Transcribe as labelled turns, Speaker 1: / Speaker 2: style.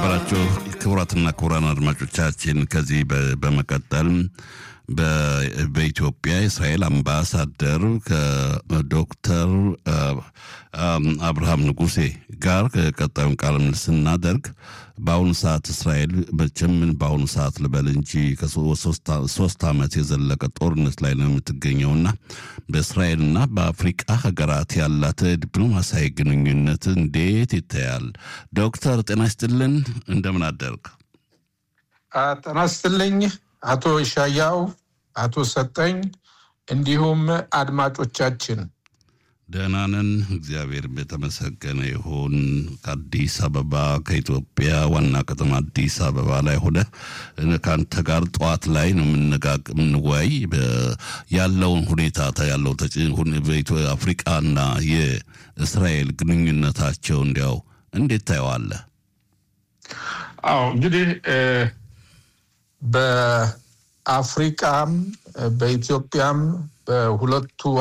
Speaker 1: የተከበራችሁ ክቡራትና ክቡራን አድማጮቻችን ከዚህ በመቀጠል በኢትዮጵያ የእስራኤል አምባሳደር ከዶክተር አብርሃም ንጉሴ ጋር ቀጣዩን ቃለ ምልልስ ስናደርግ በአሁኑ ሰዓት እስራኤል መቼም በአሁኑ ሰዓት ልበል እንጂ ከሶስት ዓመት የዘለቀ ጦርነት ላይ ነው የምትገኘውና በእስራኤልና በአፍሪቃ ሀገራት ያላት ዲፕሎማሲያዊ ግንኙነት እንዴት ይታያል? ዶክተር ጤና ይስጥልን፣ እንደምን አደርግ?
Speaker 2: ጤና ይስጥልኝ አቶ ይሻያው፣ አቶ ሰጠኝ እንዲሁም አድማጮቻችን
Speaker 1: ደህና ነን፣ እግዚአብሔር የተመሰገነ ይሁን። ከአዲስ አበባ ከኢትዮጵያ ዋና ከተማ አዲስ አበባ ላይ ሆነ ከአንተ ጋር ጠዋት ላይ ነው የምንወያይ ያለውን ሁኔታ ያለው አፍሪቃና የእስራኤል ግንኙነታቸው እንዲያው እንዴት ታየዋለህ?
Speaker 2: አዎ እንግዲህ በአፍሪቃም በኢትዮጵያም በሁለቱ